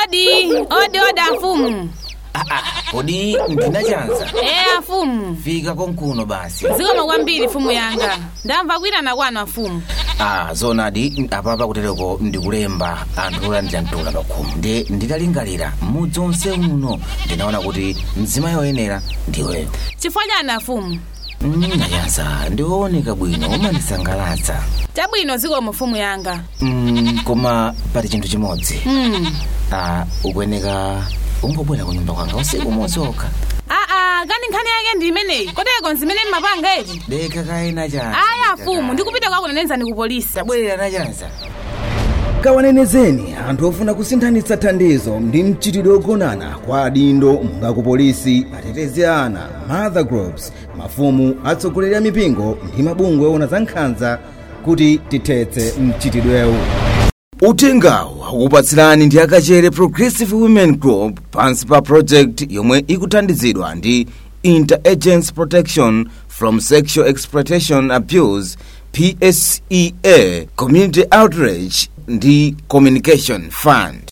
odi odi odi afumu kodi ndinachanza ee afumu fika konkuno basi zikomo kwambiri fumu yanga ndamva kuyitana kwanu afumu ah zonadi apapa kutereko ndikulemba anthu olandira mtula pakhomo ndi nditalingalira mudzi onse uno ndinaona kuti mzimayi woyenera ndiweyo chifukwa chani afumu Mm, nayanza ndiwooneka bwino umandisangalatsa chabwino zikomo fumu yanga mm, koma pali chinthu chimodzi mm. ah, ukuyeneka ungobwera ku nyumba kwanga usiku umodzi okha aa kani nkhani yake ndi imeneyi koteko nzimene mmapanga eti deka kaena chanza aya afumu ndikupita kwakunenezani ku polisi tabwerera nachanza kawanenezeni anthu ofuna kusinthanitsa thandizo ndi mchitidwe ogonana kwa adindo monga ku polisi atetezi a ana mother groups mafumu atsogoleri a mipingo ndi mabungwe owona za nkhanza kuti tithetse mchitidwewu uthengawu akukupatsirani ndi akachere progressive women group pansi pa project yomwe ikuthandizidwa ndi interagency protection from sexual exploitation abuse psea community outreach ndi communication fund